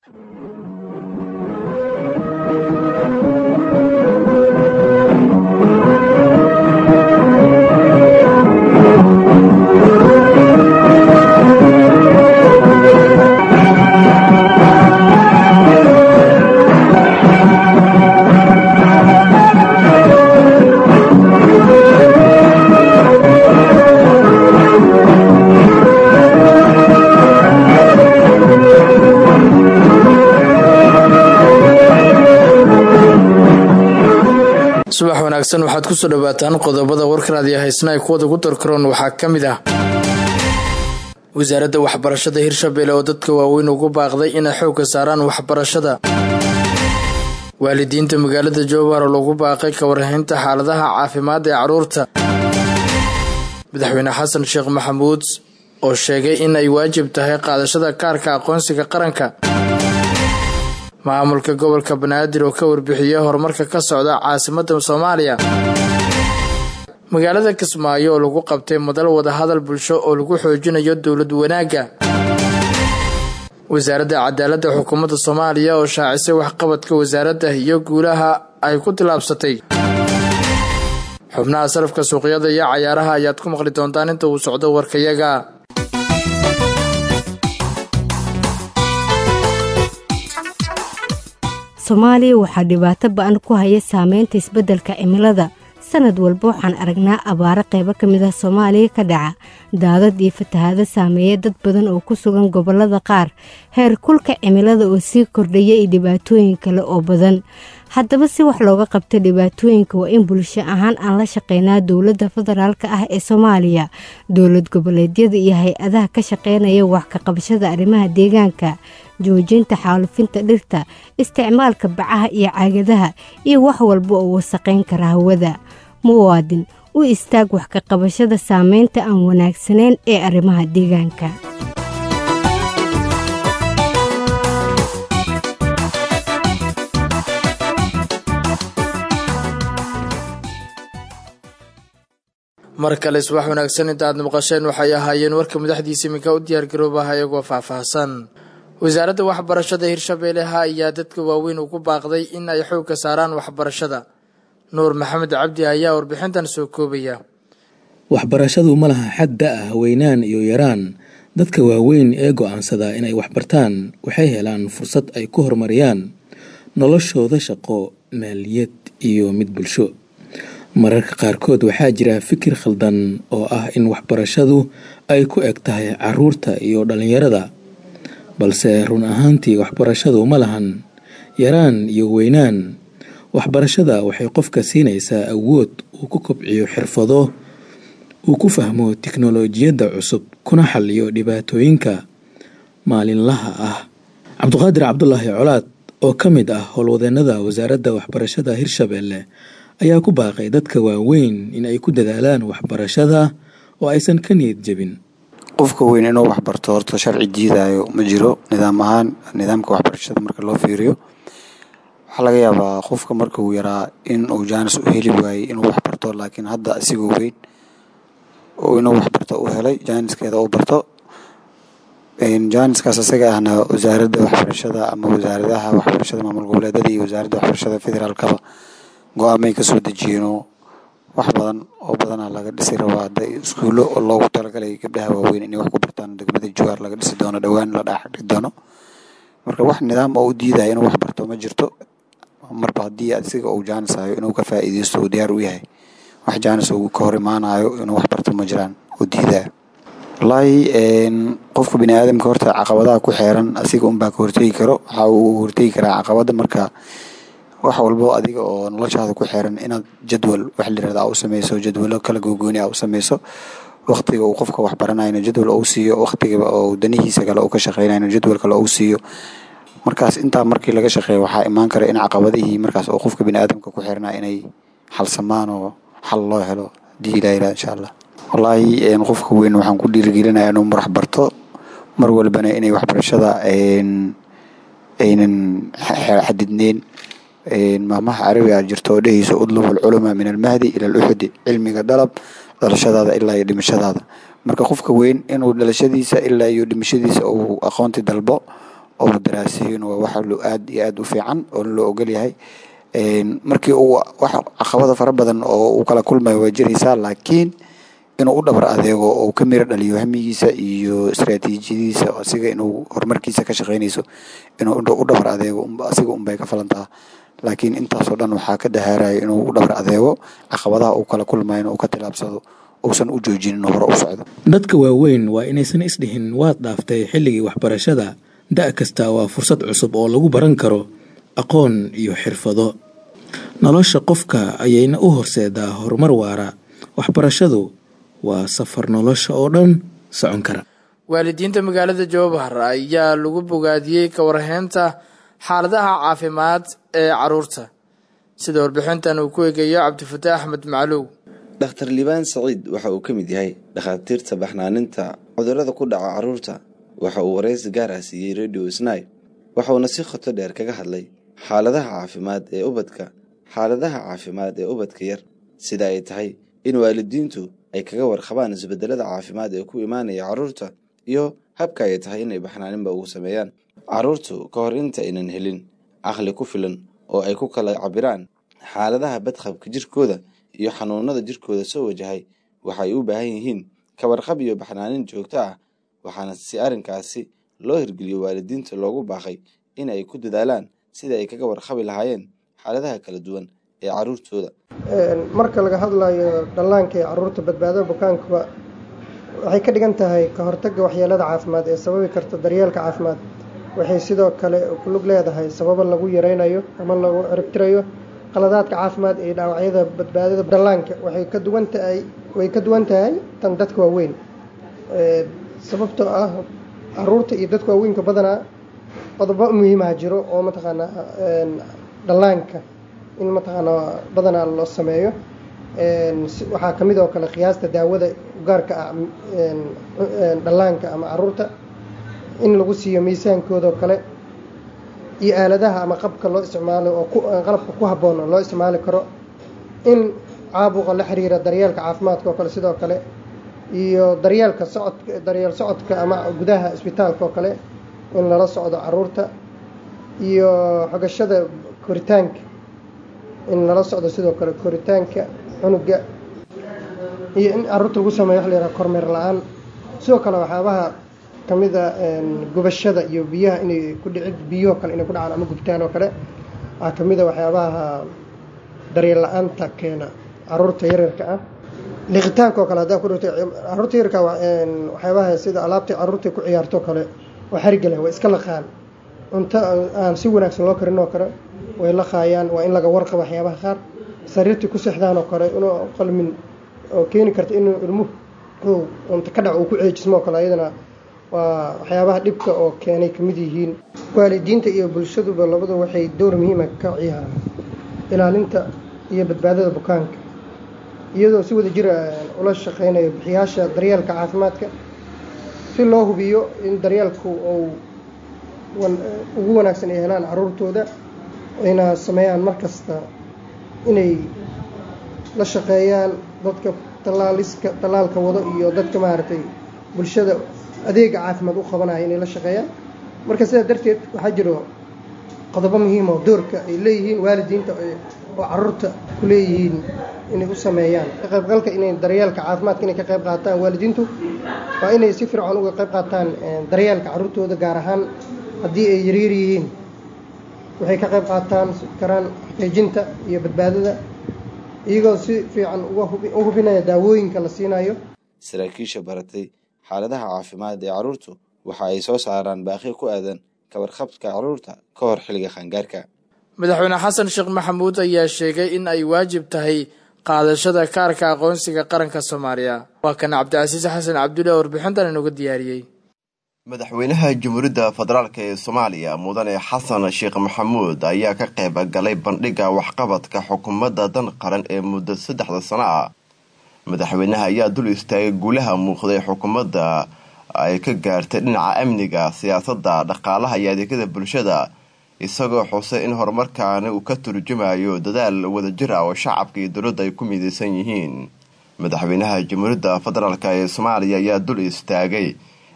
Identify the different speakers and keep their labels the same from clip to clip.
Speaker 1: subax wanaagsan waxaad kusoo dhawaataan qodobada warkaraadiyo haysna ay kuwada ugu darkaroon waxaa ka mid ah wasaaradda waxbarashada hirshabelle oo dadka waaweyn ugu baaqday inay xoogga saaraan waxbarashada waalidiinta magaalada jowhar oo lagu baaqay ka warhaynta xaaladaha caafimaad ee carruurta madaxweyne xasan sheekh maxamuud oo sheegay in ay waajib tahay qaadashada kaarka aqoonsiga qaranka maamulka gobolka banaadir oo ka warbixiyey horumarka ka socda caasimadda soomaaliya magaalada kismaayo oo lagu qabtay madal wadahadal bulsho oo lagu xoojinayo dowlad wanaagga wasaaradda cadaaladda xukuumadda soomaaliya oo shaacisay waxqabadka wasaaradda iyo guulaha ay ku tilaabsatay xubnaha sarafka suuqyada iyo cayaaraha ayaad ku maqli doontaan inta uu socdo warkayaga
Speaker 2: soomaaliya waxaa dhibaato ba-an ku haya saameynta isbeddelka cimilada sanad walba waxaan aragnaa abaaro qaybo ka mid ah soomaaliya ka dhaca daadad iyo fatahaado saameeya dad badan oo ku sugan gobollada qaar heer kulka cimilada oo sii kordhaya iyo dhibaatooyin kale oo badan haddaba si wax looga qabto dhibaatooyinka waa in bulsho ahaan aan la shaqeynaa dowladda federaalk ah ee soomaaliya dowlad goboleedyada iyo hay-adaha ka shaqeynaya wax ka qabashada arrimaha deegaanka joojinta xaalufinta dhirta isticmaalka bacaha iyo caagadaha iyo wax walba oo wasaqayn kara hawada muwaadin u istaag wax ka qabashada saameynta aan wanaagsanayn ee arrimaha deegaanka
Speaker 1: mar kale subax wanaagsan inta aad maqasheen waxay ahaayeen warka madaxdiisa iminka u diyaargaroobaha iyagoo faahfaahsan wasaaradda waxbarashada hirshabeelleha ayaa dadka waaweyn ugu baaqday in ay xoogka saaraan waxbarashada nuur maxamed cabdi ayaa warbixintan soo koobaya
Speaker 3: waxbarashadu ma laha xad da-ah weynaan iyo yaraan dadka waaweyn ee go-aansada inay waxbartaan waxay helaan fursad ay ku horumariyaan noloshooda shaqo maaliyad iyo mid bulsho mararka qaarkood waxaa jira fikir khaldan oo ah in waxbarashadu ay ku eg tahay caruurta iyo dhallinyarada balse run ahaantii waxbarashadu ma lahan yaraan iyo weynaan waxbarashada waxay qofka siinaysaa awood uu ku kobciyo xirfado uu ku fahmo tiknolojiyadda cusub kuna xaliyo dhibaatooyinka maalinlaha ah cabduqaadir cabdulaahi colaad oo ka mid ah howlwadeenada wasaaradda waxbarashada hirshabeelle ayaa ku baaqay dadka waaweyn in ay ku dadaalaan waxbarashada oo aysan ka niyad jebin
Speaker 4: qofka weyn inuu waxbarto horta sharci diidayo ma jiro nidaam ahaan nidaamka waxbarashada marka loo fiiriyo waxaa laga yaabaa qofka marka uu yaraa in uu jaanis u heli waayey inuu waxbarto laakiin hadda asigoo weyn oo inuu waxbarto u helay jaaniskeeda u barto jaaniskaas isaga ahna wasaaradda waxbarashada ama wasaaradaha waxbarashada maamul goboleedada iyo wasaaradda waxbarashada federaalkaba go-aamay kasoo dejiyeenoo wax badan oo badana laga dhisi rabaa hadda iskuulo oo loogu talagalay gabdhaha waaweyn inay wax ku bartaan degmada jawaar laga dhisi doono dhowaan la dhaaxdhi doono marka wax nidaam oo u diidaya inuu wax barto ma jirto marba haddii asiga uu jaanis hayo inuu ka faa'iideysto uu diyaar u yahay wax jaanis uu ka hor imaanayo inuu wax barto ma jiraan oo diidaya wallaahi qofka bini aadamka horta caqabadaha ku xeeran asiga unbaa ka hortegi karo waxa uu hortegi karaa caqabada marka wax walbo adiga oo noloshaada ku xeeran inaad jadwal wax layirahda u sameyso jadwalo kala googooni a u sameyso waqtiga uu qofka wax baranayno jadwal ou siiyo waqtiga oo danihiisa kale uu ka shaqeynayno jadwal kale ou siiyo markaas intaa markii laga shaqeeyo waxaa imaan kara in caqabadihii markaas oo qofka bini aadamka ku xirnaa inay xalsamaan oo xal loo helo hadii ilaa ilaa insha allah wallaahi qofka weyn waxaan ku dhiirigelinaya inuu marax barto mar walbana inay waxbarashada aynan xadidneyn maamaha carabiga jirto oo dhehayso udlub alculama min almahdi ila aluxudi cilmiga dalab dhalashadaada ilaa iyo dhimashadaada marka qofka weyn inuu dhalashadiisa ilaa iyo dhimashadiisa uu aqoonti dalbo oo daraaseeyin waa wax aad iyo aad u fiican oo loo ogol yahay markii uu wax caqabada fara badan oo uu kala kulmayo waa jiraysaa laakiin inuu u dhabar adeego oo ka miro dhaliyo hamigiisa iyo istaraatiijiyadiisa asiga inuu horumarkiisa ka shaqeynayso inuu u dhabar adeego asiga unbay ka falantaa laakiin intaasoo dhan waxaa ka dahaaraya inuu u dhabar adeego caqabadaha uu kala kulmayo inuu ka tilaabsado uusan u joojinin hore u socdo
Speaker 3: dadka waaweyn waa inaysan isdhihin waad dhaaftay xilligii waxbarashada da' kasta waa fursad cusub oo lagu baran karo aqoon iyo xirfado nolosha qofka ayayna u horseedaa horumar waara waxbarashadu waa safar nolosha oo dhan socon kara
Speaker 1: waalidiinta magaalada jowhar ayaa lagu bogaadiyey ka warheynta xaaladaha caafimaad ee caruurta sida warbixintan uu ku eegayo cabdifataax axmed macluw
Speaker 5: dhakhtar liibaan saciid waxa uu ka mid yahay dhakhaatiirta baxnaaninta cudurrada ku dhaca carruurta waxa uu waraysi gaar ah siiyey radio snai waxauna si khoto dheer kaga hadlay xaaladaha caafimaad ee ubadka xaaladaha caafimaad ee ubadka yar sida ay tahay in waalidiintu ay kaga warqabaan isbedelada caafimaad ee ku imaanaya carruurta iyo habka ay tahay inay baxnaaninba ugu sameeyaan carruurtu ka hor inta aynan helin caqli ku filan oo ay ku kala cabiraan xaaladaha badqabka jirkooda iyo xanuunada jirkooda soo wajahay waxay u baahan yihiin kawarqab iyo baxnaanin joogto ah waxaana si arrinkaasi loo hirgeliyo waalidiinta loogu baaqay in ay ku dadaalaan sidai ay kaga warqabi lahaayeen xaaladaha kala duwan ee carruurtooda
Speaker 6: marka laga hadlayo dhallaanka ee carruurta badbaadada bukaankuba waxay ka dhigan tahay ka hortagga waxyeelada caafimaad ee sababi karta daryeelka caafimaad waxay sidoo kale ku lug leedahay sababo lagu yareynayo ama lagu ciribtirayo qaladaadka caafimaad ee dhaawacyada badbaadada dhallaanka waxay ka duwan tahay way ka duwan tahay tan dadka waaweyn sababtoo ah caruurta iyo dadka waaweynka badanaa qodobo muhiimaha jiro oo mataqaanaa dhallaanka in mataqaanaa badanaa loo sameeyo waxaa kamid oo kale qiyaasta daawada gaarka ah dhallaanka ama caruurta in lagu siiyo miisaankooda oo kale iyo aaladaha ama qabka loo isticmaalo oo qalabka ku habboon loo isticmaali karo in caabuqa la xiriira daryeelka caafimaadka oo kale sidoo kale iyo daryeelka socodka daryeel socodka ama gudaha isbitaalka oo kale in lala socdo caruurta iyo xogashada koritaanka in lala socdo sidoo kale koritaanka cunuga iyo in caruurta lagu sameeyo wax la yaraha kormeer la-aan sidoo kale waxyaabaha kamida gubashada iyo biyaha inay ku dhicid biyahoo kale inay ku dhacaan ama gubtaan oo kale waxaa kamida waxyaabaha daryeel la-aanta keena caruurta yaryarka ah liqitaanka oo kale haddaa ku dhigto caruurta yaryarka waxyaabaha sida alaabta caruurta ku ciyaarto kale oo xariga leh way iska laqaan cunto aan si wanaagsan loo karin oo kale way laqaayaan waa in laga warqabo waxyaabaha qaar sariirtii ku seexdaan oo kale inuu qalmin oo keeni karta inuu ilmuhu cunto ka dhac uu ku ceejismo oo kale ayadana waa waxyaabaha dhibka oo keenay kamid yihiin waalidiinta iyo bulshaduba labadu waxay dowr muhiima ka ciyaaraan ilaalinta iyo badbaadada bukaanka iyadoo si wada jira ula shaqeynayo bixiyaasha daryeelka caafimaadka si loo hubiyo in daryeelku uu ugu wanaagsan ay helaan caruurtooda ayna sameeyaan mar kasta inay la shaqeeyaan dadka tallaaliska tallaalka wado iyo dadka maaragtay bulshada adeega caafimaad u qabanaya inay la shaqeeyaan marka sidaa darteed waxaa jiro qodobo muhiim oo doorka ay leeyihiin waalidiinta oo caruurta ku leeyihiin inay u sameeyaan ka qaybgalka inay daryeelka caafimaadka inay ka qayb qaataan waalidiintu waa inay si fircoon uga qayb qaataan daryeelka caruurtooda gaar ahaan haddii ay yaryar yihiin waxay ka qayb qaataan karaan xaqiijinta iyo badbaadada iyagoo si fiican u hubinaya daawooyinka la siinayo
Speaker 5: saraakiisha baratay xaaladaha caafimaad ee carruurtu waxa ay soo saaraan baaqi ku aadan kawarqabka carruurta ka hor xilliga qaangaarka
Speaker 1: madaxweyne xasan sheekh maxamuud ayaa sheegay in ay waajib tahay qaadashada kaarka aqoonsiga qaranka soomaaliya waa kan cabdicasiis xasan cabdulle oo warbixintan inuga diyaariyey
Speaker 7: madaxweynaha jamhuuriyadda federaalk ee soomaaliya mudane xasan sheekh maxamuud ayaa ka qayb galay bandhigga waxqabadka xukuumadda dan qaran ee muddo saddexda sano ah madaxweynaha ayaa dul istaagay guulaha muuqday xukuumadda ay ka gaartay dhinaca amniga siyaasadda dhaqaalaha iyo adeegyada bulshada isagoo xusay in horumarkaani uu ka turjumayo dadaal wadajir ah oo shacabka iyo dowladda ay ku midaysan yihiin madaxweynaha jamhuuriyadda federaalk ee soomaaliya ayaa dul istaagay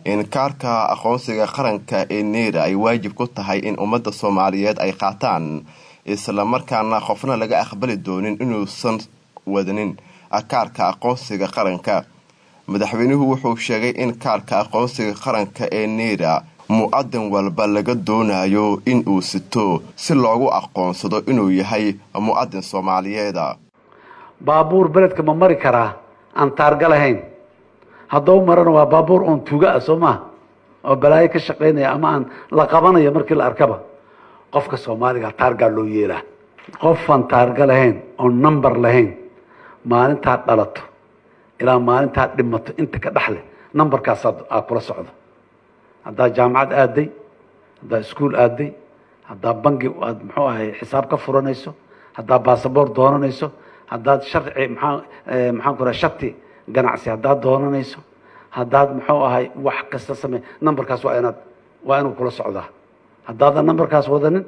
Speaker 7: in kaarka aqoonsiga qaranka ee neera ay waajib ku tahay in ummadda soomaaliyeed ay qaataan islamarkaana qofna laga aqbali doonin inuusan wadanin kaarka aqoonsiga qaranka madaxweynuhu wuxuu sheegay in kaarka aqoonsiga qaranka ee neera mu-adin walba laga doonayo in uu sito si loogu aqoonsado inuu yahay mu-adin soomaaliyeeda
Speaker 8: baabuur beledka ma mari karaa aan taarga lahayn haddau marana waa baabuur oon tuuga ah soo maha oo balaayo ka shaqaynaya ama aan la qabanayo markii la arkaba qofka soomaaliga taargaa loo yeelaa qofaan taarga lahayn oon number lahayn maalintaad dhalato ilaa maalintaad dhimato inta ka dhexle numberkaasaad aa kula socdo haddaad jaamacad aaday haddaad iskuol aaday haddaad bangi aad muxuu ahay xisaab ka furanayso haddaad basaboort doonanayso haddaad sharci maxaa maxaan ku raha shati ganacsi haddaad doonanayso haddaad muxuu ahay wax kasta samey numberkaas waa inaad waa inuu kula socdaa haddaadan numberkaas wadanin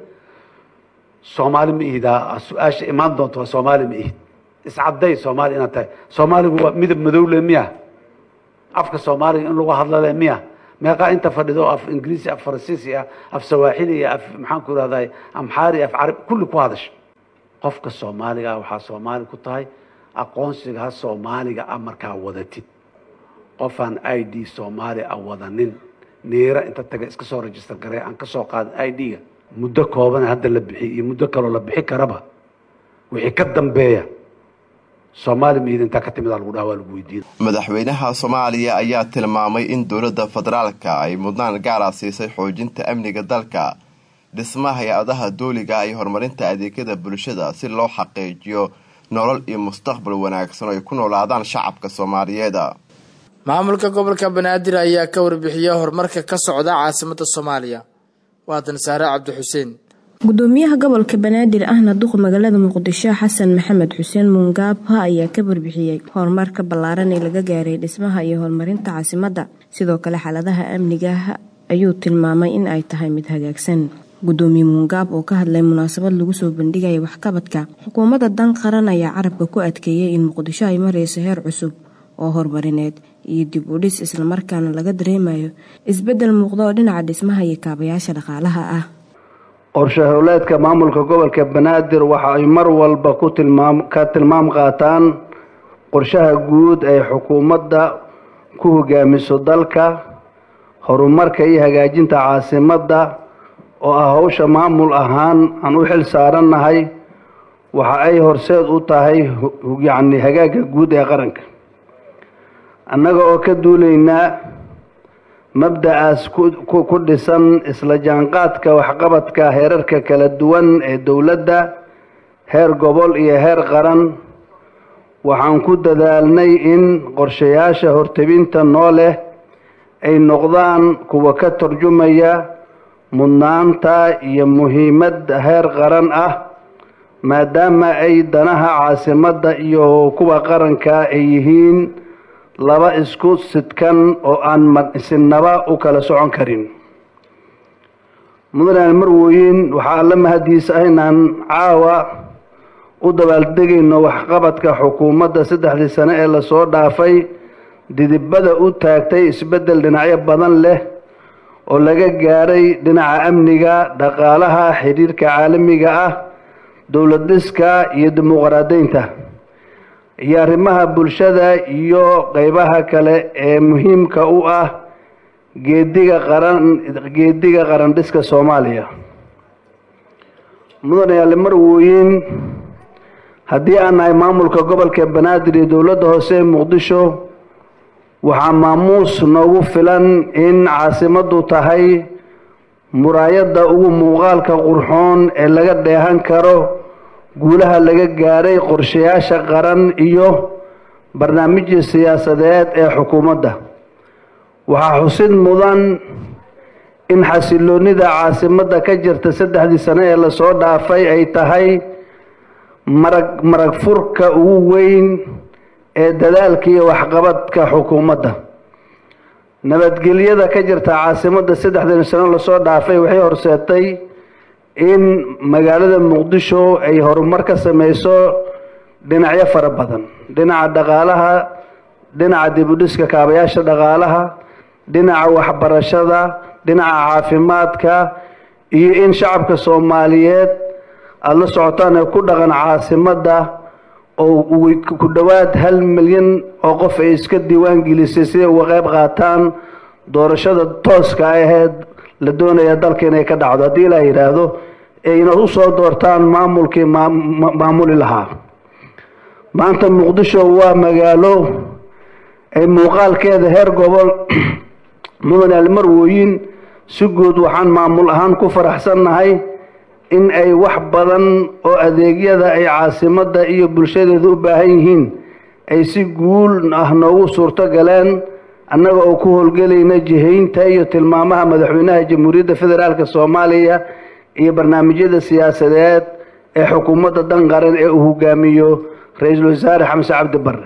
Speaker 8: soomaali ma ihidaa su-aasha imaan doonto waa soomaali ma ihid iscadday soomaali inaad tahay soomaaligu waa midab madowle miya afka soomaaliga in lagu hadlale miya meeqaa inta fadhido af ingiriisi af faransiisi ah af sawaaxili iyo af maxaan ku irahday amxaari af carab kulli ku hadasha qofka soomaaliga waxaa soomaali ku tahay aqoonsiga ha soomaaliga a markaa wadatid qofaan i d soomaali a wadanin neera inta taga iska soo register garee aan kasoo qaadin i d-ga muddo kooban hadda la bixiy iyo muddo kaloo la bixi karaba wixii ka dambeeya soomaali miid intaa ka timid lagu dhaha waa lagu weydiina
Speaker 7: madaxweynaha soomaaliya ayaa tilmaamay in dowladda federaalka ay mudnaan gaara siisay xoojinta amniga dalka dhismaha hay-adaha dooliga iyo horumarinta adeegyada bulshada si loo xaqiijiyo nolol iyo mustaqbal wanaagsan oo ay ku noolaadaan shacabka soomaaliyeed
Speaker 1: maamulka gobolka banaadir ayaa ka warbixiyay horumarka ka socda caasimada soomaaliya waatan saare cabdi xuseen
Speaker 9: gudoomiyaha gobolka banaadir ahna duqa magaalada muqdisho xasan maxamed xuseen muungaabha ayaa ka warbixiyey horumarka ballaaran ee laga gaaray dhismaha iyo horumarinta caasimadda sidoo kale xaaladaha amniga ayuu tilmaamay in ay tahay mid hagaagsan gudoomiye muungaab oo ka hadlay munaasabad lagu soo bandhigaya waxqabadka xukuumadda dan qaran ayaa carabka ku adkeeyay in muqdisho ay marayso heer cusub oo horumarineed iyo dib u dhis islamarkaana laga dareemayo isbeddel muuqda oo dhinaca dhismaha iyo kaabayaasha dhaqaalaha ah
Speaker 10: qorshe howleedka maamulka gobolka banaadir waxa ay mar walba ku tilmaam ka tilmaam qaataan qorshaha guud ee xukuumadda ku hogaamiso dalka horumarka iyo hagaajinta caasimadda oo ah howsha maamul ahaan aan u xil saarannahay waxa ay horseed u tahay yacni hagaagga guud ee qaranka annaga oo ka duulaynaa mabda-aas ku dhisan isla jaanqaadka waxqabadka heerarka kala duwan ee dowladda heer gobol iyo heer qaran waxaan ku dadaalnay in qorshayaasha hortebinta noo leh ay noqdaan kuwa ka turjumaya mudnaanta iyo muhiimadda heer qaran ah maadaama ay danaha caasimadda iyo kuwa qaranka ay yihiin laba isku sidkan oo aan sinaba u kala socon karin mudane marwooyin waxaa alla mahadiisa ah inaan caawa u dabaaldegayno waxqabadka xukuumadda saddexdii sane ee lasoo dhaafay didibada u taagtay isbeddel dhinacyo badan leh oo laga gaaray dhinaca amniga dhaqaalaha xidhiirka caalamiga ah dowlad dhiska iyo dimuqraadaynta iyo arrimaha bulshada iyo qeybaha kale ee muhiimka u ah geediga qaran geediga qaran dhiska soomaaliya mudane yaale marwooyin haddii aan nahay maamulka gobolka banaadir iyo dowladda hoose ee muqdisho waxaa maamuus noogu filan in caasimaddu tahay muraayadda ugu muuqaalka qurxoon ee laga dheehan karo guulaha laga gaaray qorshayaasha qaran iyo barnaamijya siyaasadeed ee xukuumadda waxaa xusid mudan in xasiloonida caasimadda ka jirta saddexdii sane ee lasoo dhaafay ay tahay marag marag furka ugu weyn ee dadaalka iyo waxqabadka xukuumadda nabadgelyada ka jirta caasimadda saddexdii sano lasoo dhaafay waxay horseetay in magaalada muqdisho ay horumar ka sameyso dhinacyo fara badan dhinaca dhaqaalaha dhinaca dibudhiska kaabayaasha dhaqaalaha dhinaca waxbarashada dhinaca caafimaadka iyo in shacabka soomaaliyeed aada la socotaan ee ku dhaqan caasimadda oo ku dhowaad hal milyan oo qof ay iska diiwaan gelisay siday uga qayb qaataan doorashada tooska aheyd la doonaya dalka inay ka dhacdo haddii la yidhaahdo ayna u soo doortaan maamulkii maamuli lahaa maanta muqdisho waa magaalo ay muuqaalkeeda heer gobol mudan almarwooyin si guud waxaan maamul ahaan ku faraxsannahay in ay wax badan oo adeegyada ay caasimadda iyo bulshadeeda u baahan yihiin ay si guul ah noogu suurto galeen annaga oo ku howlgelayna jihaynta iyo tilmaamaha madaxweynaha jamhuuriyadda federaalk soomaaliya iyo barnaamijyada siyaasadeed ee xukuumadda dan qaran ee uu hogaamiyo ra-iisul wasaare xamse cabdi barre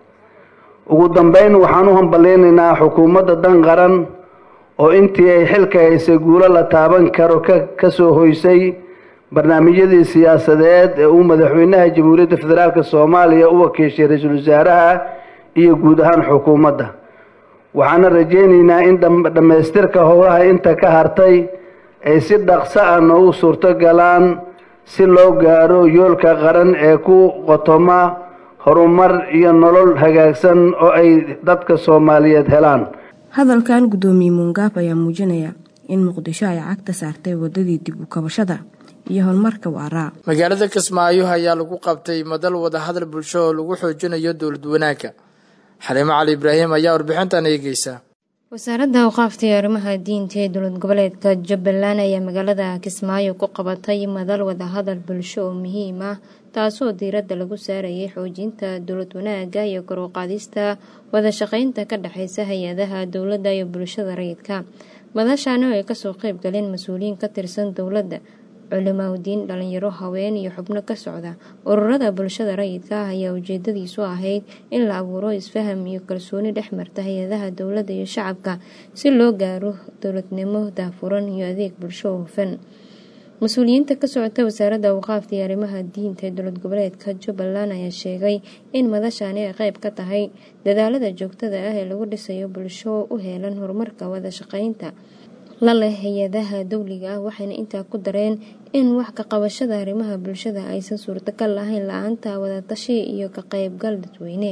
Speaker 10: ugu dambeyn waxaan u hambalaynaynaa xukuumadda dan qaran oo intii ay xilka haysay guulo la taaban karo ka soo hoysay barnaamijyadii siyaasadeed ee uu madaxweynaha jamhuuriyadda federaalk soomaaliya u wakiishay ra-iisul wasaaraha iyo guud ahaan xukuumadda waxaana rajaynaynaa in dhammaystirka howlaha inta ka hartay ay si dhaqso ah noogu suurto galaan si loo gaaro yoolka qaran ee ku qotoma horumar iyo nolol hagaagsan oo ay dadka soomaaliyeed helaan
Speaker 9: hadalkan guddoomiye muungaab ayaa muujinaya in muqdisho ay cagta saartay wadadii dib u kabashada iyo horumarka waaraa
Speaker 1: magaalada kismaayo ayaa lagu qabtay madal wadahadal bulsho oo lagu xoojinayo dowlad wanaagga xaliimo cali ibraahim ayaa warbixintan eegeysa
Speaker 11: wasaaradda awqaafta iyo arrimaha diinta ee dowlad goboleedka jubbaland ayaa magaalada kismaayo ku qabatay madal wadahadal bulsho oo muhiim ah taasoo diiradda lagu saarayay xoojinta dowlad wanaagga iyo kor u qaadista wada shaqeynta ka dhexeysa hay-adaha dowladda iyo bulshada rayidka madashaani oo ay kasoo qeyb galeen mas-uuliyiin ka tirsan dowladda culimaadudiin dhalinyaro haween iyo xubno ka socda ururada bulshada rayidka ah ayaa ujeedadiisu ahayd in la abuuro isfaham iyo kalsooni dhex marta hay-adaha dowladda iyo shacabka si loo gaaro dowladnimo daafuran iyo adeeg bulsho oo hufan mas-uuliyiinta ka socota wasaaradda awqaafta iyo arrimaha diinta ee dowlad goboleedka jubbaland ayaa sheegay in madashaani ay qeyb ka tahay dadaalada joogtada ah ee lagu dhisayo bulsho u heelan horumarka wada shaqeynta la leh hay-adaha dowliga ah waxayna intaa ku dareen in wax ka qabashada arrimaha bulshada aysan suurtagal lahayn la-aanta wadatashi iyo ka qeybgal dadweyne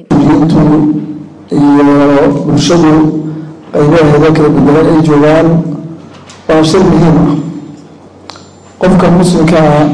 Speaker 12: iyo bulshadu qaybaheeda kala bedelan ay joogaan waa shay muhiim ah qofka muslimka ah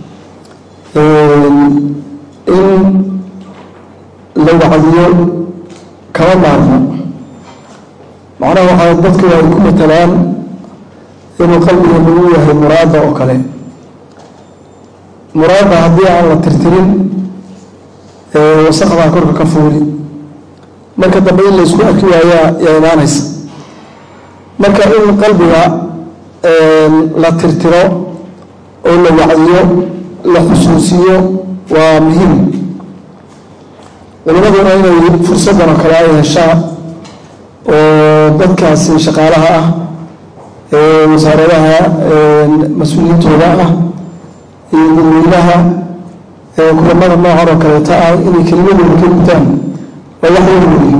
Speaker 12: in la wacdiyo kama maarmo macnaha waxaa dadku ay ku matalaan inuu qalbiga lagu yahay muraada oo kale muraada haddii aan la tirtirin wasaqdaa korka ka fuuli marka dambe in laysku arki waayaa yaa imaanaysa marka in qalbiga la tirtiro oo la wacdiyo la xusuusiyo waa muhiim culimaduna inay fursaddan oo kale ay heshaan oo dadkaasi shaqaalaha ah wasaaradaha mas-uuliyiintooda ah iyo dadweynaha kulamada noocan oo kaleeta ah inay kelimadooda ka gutaan waa wax weyn weeye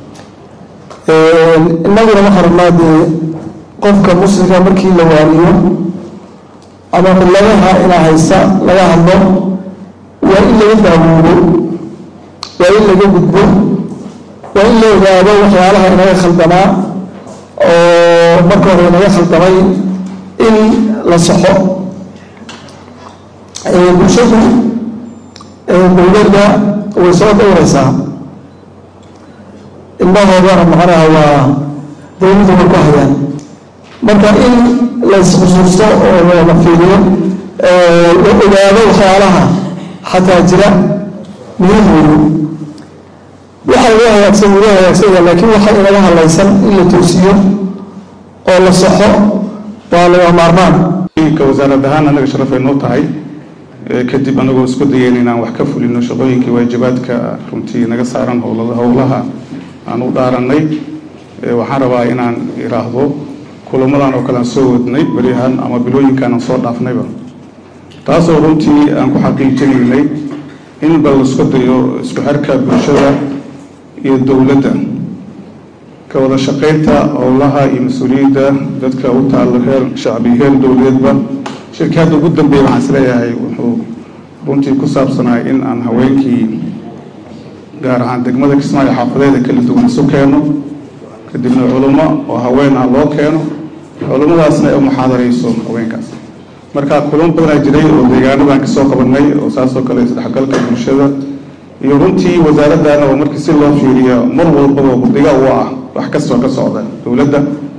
Speaker 12: innaguna waxaan rabnaa dee qofka muslimka markii la waaniyo ama cilladaha inaa haysta laga hadlo waa in laga daawoodo waa in laga gudbo waa in la ogaado waxyaalaha inaga khaldamaa oo marka hore inaga khaldamay in la saxo bulshadu dowladda way soo dhowraysaa ilmahoodana macnaha waa dowladdu way ku hayaan marka in laysxusuusto oo la fiiriyo la ogaado waxyaalaha xataa jira muhiim weeye waxa laga hagaagsan wuu hagaagsanya laakiin waxa inaga hadlaysan in la toosiyo oo la saxo waa laga maarmaan
Speaker 13: ka wasaarad ahaan anaga sharaf ay noo tahay kadib anagoo isku dayeyn inaan wax ka fulino shaqooyinkii waajibaadka runtii naga saaran howlaha aan u dhaaranay waxaan rabaa inaan iraahdo kulamadan oo kale aan soo wadnay beryahan ama bilooyinkaan aan soo dhaafnayba taasoo runtii aan ku xaqiijinaynay in bal isku dayo isku xirka bulshada iyo dowladda ka wada shaqaynta howlaha iyo mas-uuliyadda dadka u taalo heer shacbi heer dowladeedba shirkii hadda ugu dambeeyey waxaan isleeyahay wuxuu runtii ku saabsanaay in aan haweenkii gaar ahaan degmada kismaayo xaafadeeda kala duwan isu keeno kadibna culummo oo haween ah loo keeno culummadaasna ay u muxaadarayso haweenkaas marka kulamo badanaa jiray oo deegaanadan kasoo qabanay oo saasoo kale isdhexgalka bulshada iyo runtii wasaaradana oo markii si loo fiiriyo mar walbaba gurdiga u ah wax kastoo ka socda dowladda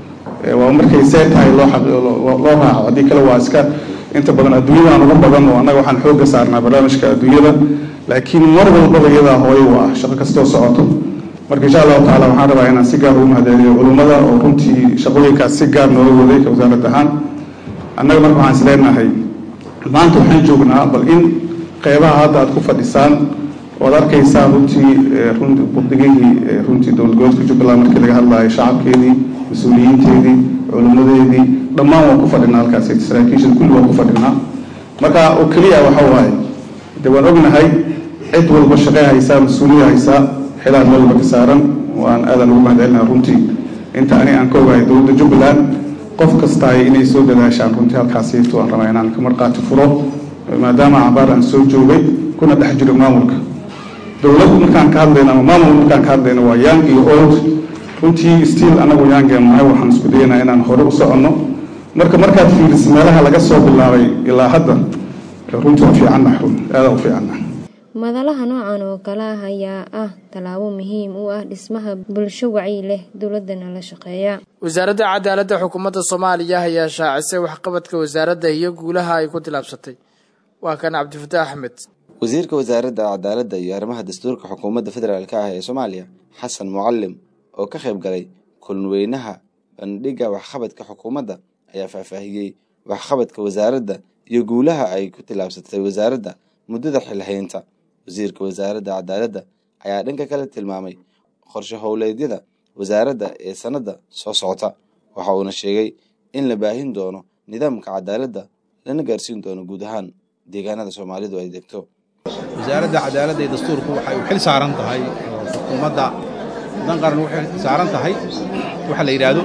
Speaker 13: waa markay see tahay loo loo raaco haddii kale waa iska inta badan adduunyadan ugu badan oo annaga waxaan xoogga saarnaa barnaamijka adduunyada laakiin mar walbaba iyadaa hooyo u ah shaqo kastoo socoto marka insha allahu tacala waxaan rabaa inaan si gaar ugu mahadceliyo culummada oo runtii shaqooyinkaas si gaar nooga waday ka wasaarad ahaan annaga marka waxaan is leenahay maanta waxaan joognaa bal in qeybaha hadda aad ku fadhisaan oad arkaysaan runtii burdigihii runtii dowlad goboleedka jubbaland markii laga hadlayo shacabkeedii mas-uuliyiinteedii culimmadeedii dhammaan waan ku fadhinaa halkaas saraakiisha kulli waan ku fadhinaa marka oo keliya waxa waaye de waan ognahay cid walba shaqey haysaa mas-uuliyad haysaa xilaan meel walba ka saaran waan aadan ugu mahadcelinaha runtii inta ani aan ka ogahay dowladda jubbaland qof kastaay inay soo dadaashaan runtii halkaasiito aan rabaa inaan ka marqaati furo maadaama cabaar aan soo joogay kuna dhex jiro maamulka dowlad markaan ka hadlayno ama maamul markaan ka hadlayno waa young iyo old runtii stiil anagu youngeen nahay waxaan isku dayanaa inaan hore u soconno marka markaad fiiriso meelaha laga soo bilaabay ilaa hadda runtii u fiicannahay run aada u fiicannahay
Speaker 11: madalaha noocan oo kale ah ayaa ah tallaabo muhiim u ah dhismaha bulsho wacyi leh dowladana la shaqeeya
Speaker 1: wasaaradda cadaaladda xukuumadda soomaaliya ayaa shaacisay waxqabadka wasaaradda iyo guulaha ay ku tilaabsatay waa kan cabdifataax axmed
Speaker 5: wasiirka wasaaradda cadaaladda iyo arrimaha dastuurka xukuumadda federaalk ah ee soomaaliya xasan mucalim oo ka qayb galay kulanweynaha bandhigga waxqabadka xukuumadda ayaa faahfaahiyey waxqabadka wasaaradda iyo guulaha ay ku tilaabsatay wasaaradda muddada xilhaynta wasiirka wasaaradda cadaaladda ayaa dhanka kale tilmaamay qorshe howleedyada wasaaradda ee sanadda soo socota waxa uuna sheegay in la baahin doono nidaamka cadaaladda lana gaarsiin doono guud ahaan deegaanada soomaalidu ay degto
Speaker 14: wasaaradda cadaaladda iyo dastuurku waxay u xil saaran tahay oo xukuumadda dan qaran u xil saaran tahay waxa la yidhaahdo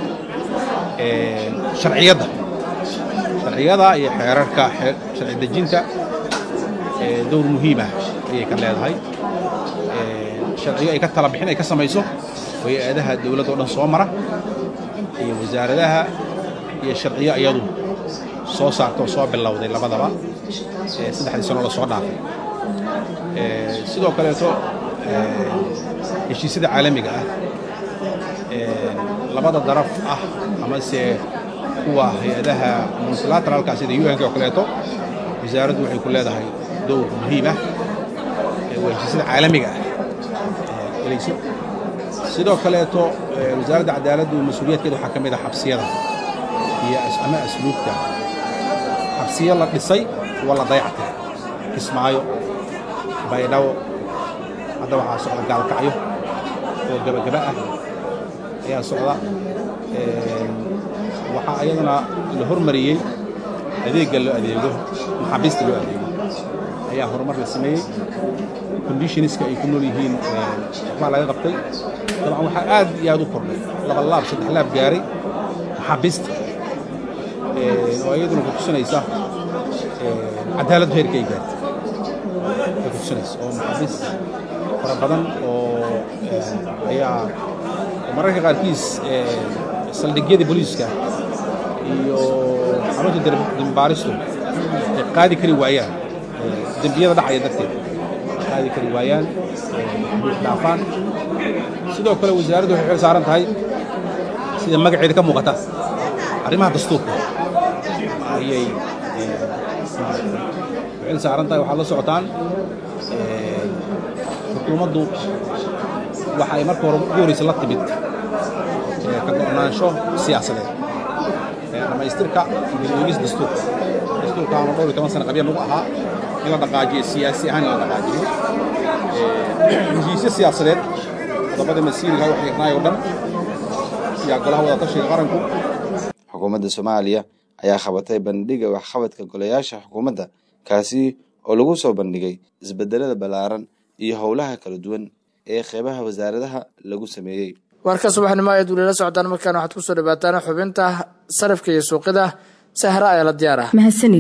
Speaker 14: sharciyadda sharciyada iyo xeerarka sharci dejinta dowr muhiim ah ayay ka leedahay sharciyo ay ka tala bixin ay ka samayso hay-adaha dowladda o dhan soo mara iyo wasaaradaha iyo sharciyo iyadu soo saarta oo soo bilowday labadaba saddexdii sano la soo dhaafay sidoo kaleeto heshiisyada caalamiga ah labada daraf ah amase kuwa hay-adaha multilateralka sida un-k oo kaleeto wasaaraddu waxay ku leedahay dowr muhiim ah waa heshiisyada caalamiga ah elayso sidoo kaleeto wasaaradda cadaaladdu mas-uuliyaadkeeda waxaa ka mid ah xabsiyada iyo ama asluubta xabsiyo la dhisay kuwa la dayactay kismaayo baydhabo hadda waxaa socda gaalkacyo oo gebagaba ah ayaa socda waxaa iyaduna la hormariyey adeegga loo adeego maxaabiista loo adeego ayaa horumar la sameeyey conditionska ay ku nool yihiin waxbaa laga qabtay dabcan waxaa aad iyo aad u kordhay laba laab saddex laab gaaray maxaabiista oo iyaduna ku tusinaysa cadaaladdu heerka ay gaartay ay ku tusinaysa oo maxaabiis fara badan oo ayaa mararka qaarkiis saldhigyadii booliiska iyo xarunta dembaaristu ay qaadi kari waayaan dembiyada dhacaya darteed qaadi kari waayaan dhaafaan sidoo kale wasaaraddu waxay xil saaran tahay sida magaceeda ka muuqata arrimaha dastuurka ayay xil saaran tahay waxaad la socotaan xukuumaddu waxa ay marka hore ugu horeysa la timid ka go'naansho siyaasadeed dhammaystirka gudoomis dastuurka dastuurkaanu dhowr iyo toban sana qabya nagu ahaa in la dhaqaajiyo siyaasi ahaan in la dhaqaajiyo heshiisyo siyaasadeed qodobada masiiriga wax yaqnaay oo dhan yaa golaha wada tashiga qaranku
Speaker 5: xukuumadda soomaaliya ayaa qabatay bandhiga waxqabadka golayaasha xukuumadda kaasi oo lagu soo bandhigay isbedelada ballaaran iyo howlaha kala duwan ee qeybaha wasaaradaha lagu sameeyey
Speaker 1: warka subaxnimo ayaad weliila socdaan markaana waxaad kusoo dhawaataan xubinta sarifka iyo suuqida sahra ayaa la diyaar ah
Speaker 9: mahadsanid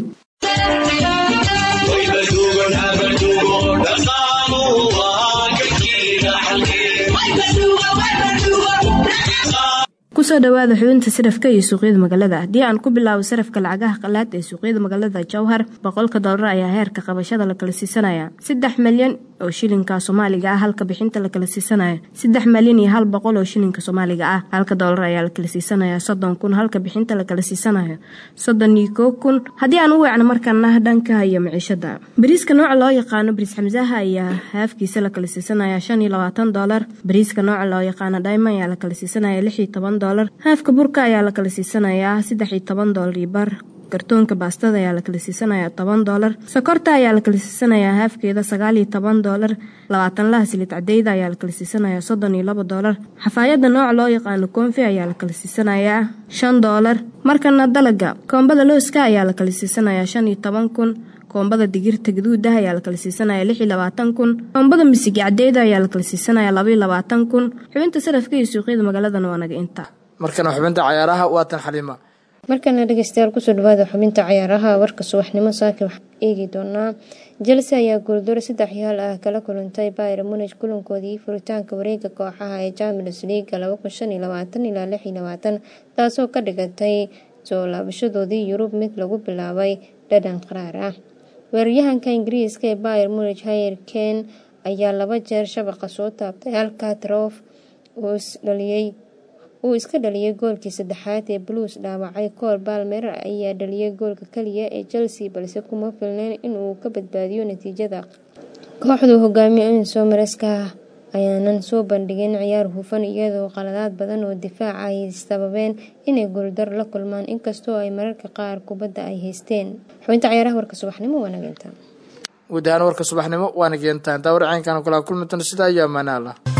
Speaker 9: kusoo dhawaada xubinta sarafka iyo suuqyada magaalada haddii aan ku bilaabo sarafka lacagaha qalaad ee suuqyada magaalada jowhar boqolka doolar ayaa heerka qabashada la kala siisanaya saddex malyan oo shilinka soomaaliga ah halka bixinta la kala siisanaya saddex malyan iyo hal boqol oo shilinka soomaaliga ah halka doolar ayaa la kala siisanaya soddon kun halka bixinta la kala siisanaya soddon iyo koo kun haddii aan u weecno markaana dhanka iyo maciishada bariiska nooca loo yaqaano bariis xamsaha ayaa haafkiisa la kala siisanaya shan iyo labaatan doolar bariiska nooca loo yaqaano diamond ayaa la kala siisanaya lix iyo toban doolar haafka burka ayaa la kala siisanayaa saddex iyo toban doolar iyo bar kartoonka baastada ayaa la kala siisanayaa toban doolar sokorta ayaa la kala siisanayaa haafkeeda sagaal iyo toban doolar labaatan laha silid cadeyda ayaa la kala siisanayaa soddon iyo laba doolar xafaayadda nooca loo yaqaano koonfi ayaa la kala siisanayaa shan doolar markana dalaga koombada looska ayaa la kala siisanayaa shan iyo toban kun koombada digirta gaduudah ayaa la kala siisanaya lix iyo labaatan kun koombada misigi cadeyda ayaa la kala siisanaya laba iyo labaatan kun xubinta sarafka iyo suuqyada magaaladana waa naga inta
Speaker 1: markana xubinta cayaaraha waatan xaliima
Speaker 11: markana dhegeystayaal kusoo dhawaada xubinta cayaaraha warka subaxnimo saaka waxaan eegi doonaa jelse ayaa guuldaro saddex yaal ah kala kulantay bayr munij kulankoodii furitaanka wareega kooxaha ee champions leaga ilaa taasoo ka dhigatay soo laabashadoodii yurub mid lagu bilaabay dhadhan qaraar ah weeraryahanka ingiriiska ee bayr munij hayer ken ayaa laba jeer shabaqa soo taabtay halka trof uu isdhaliyey uu iska dhaliyay goolkii saddexaad ee blues dhaawacay kool balmer ayaa dhaliyay goolka kaliya ee chelsea balse kuma filneyn inuu ka badbaadiyo natiijada kooxdu hogaamiye enso mareska ayaanan soo bandhigin ciyaar hufan iyadoo qaladaad badan oo difaaca ay sababeen inay gooldar la kulmaan inkastoo ay mararka qaar kubadda ay haysteen xubinta ciyaaraha warka subaxnimo waa nageynta
Speaker 1: guud ahaan warka subaxnimo waana geentaan taa warcaynkan kula kulmitan sidaa iyo ammaanaala